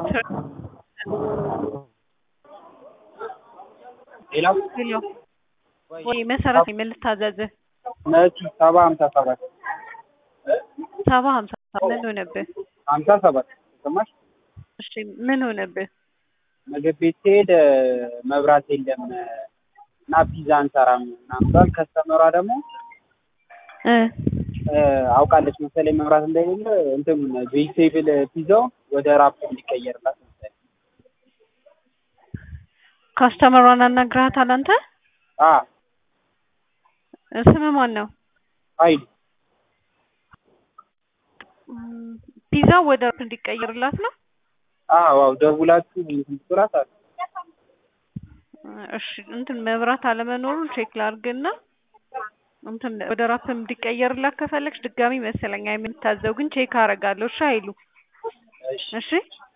ሌላ ሄሎ ወይ መሰረት ነኝ ምን ልታዘዝህ? ነጭ ሰባ ሀምሳ ሰባት ሰባ ሀምሳ ምን ሆነብህ? ሀምሳ ሰባት ሰማሽ? እሺ ምን ሆነብህ? ምግብ ቤት ስሄድ መብራት የለም እና ፒዛ አንሰራም ምናምን ብሏል። ከስተመሯ ደግሞ እ አውቃለች መሰለኝ መብራት እንደሌለ እንትኑን ቬጅቴብል ፒዛው ወደ ራፕ እንዲቀየርላት መሰለኝ። ካስተመሯን አናግረሃታል አንተ? አ ስምህ ማን ነው? ኃይሉ ም፣ ፒዛው ወደ ራፕ እንዲቀየርላት ነው? አዎ አዎ ደውላችሁ እንትን ትላት አለ። እሺ እንትን መብራት አለመኖሩን ቼክ ላድርግና እንትን ወደ ራፕ እንዲቀየርላት ከፈለግሽ ድጋሚ መሰለኝ የምታዘው ግን ቼክ አደርጋለሁ። እሺ ኃይሉ እሺ እሺ